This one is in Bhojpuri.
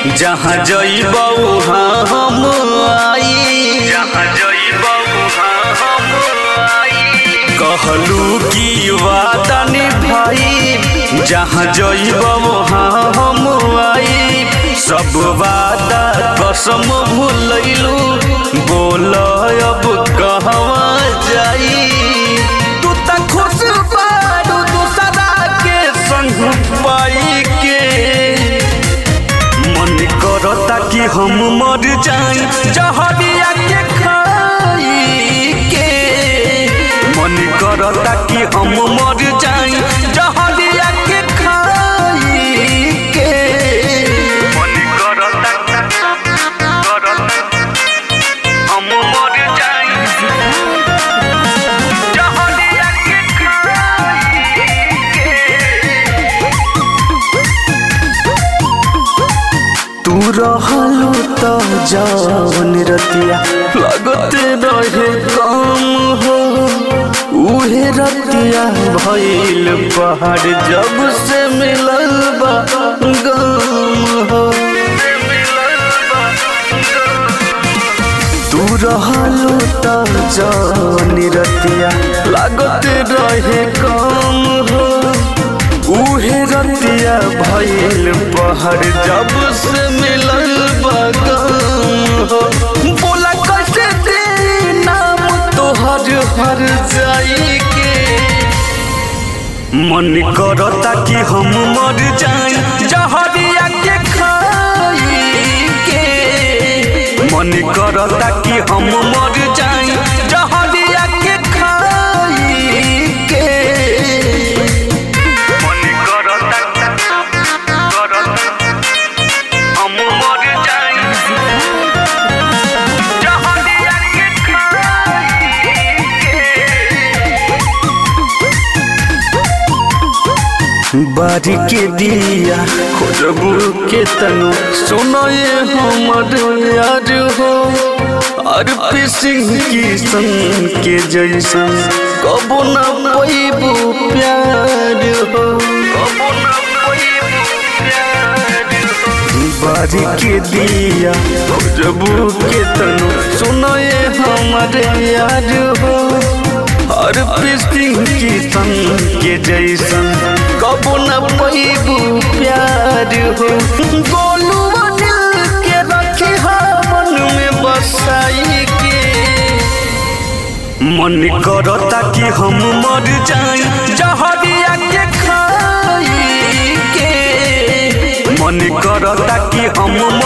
जहाँ जइबौ हाँ हम आई जहाँ जइबौ हाँ हम आई कहलू की वादा निभाई जहाँ जइबौ हाँ हम आई सब वादा कसम भूलैलू बोल अब कहवा जाई तू त खुश बारू दूसरा के संग पाई के मन करता कि हम मर जाई जहरिया के खाई के मन करता कि हम मर जाई जहरिया के खाई के मन करता करता हम मर जाई जहरिया के खाई के तू रहलू तो जवन रतिया लगते रहे कम हो उहे रतिया भइल पहाड़ जब से मिलल बा गम हो तू रहलू तो जवन रतिया लगते रहे कम हो उहे रतिया भइल पहाड़ जब से मिलल बगम हो बोला कैसे दे नाम तोहर हर जाई के मन करता कि हम मर जाई जहरिया के खाई के मन करता कि हम मर जाई जहरिया के खाई के मन करता करता हम मर जाई जहरिया के खाई के बारी के दिया खोजबू के तनु सुनो ये हमर यार हो अरपी सिंह की सन के जैसन कबो न पैबू प्यार हो कबो न पैबू प्यार हो बारी के दिया खोजबू के तनु सुनो ये हमर यार हो हर सिंह की सन के जैसन कबो न पैबू प्यार हो गोलू दिल के रखी मन में बसाई के मन करता कि हम मर जाई जहरिया के खाई के मन करता कि हम मर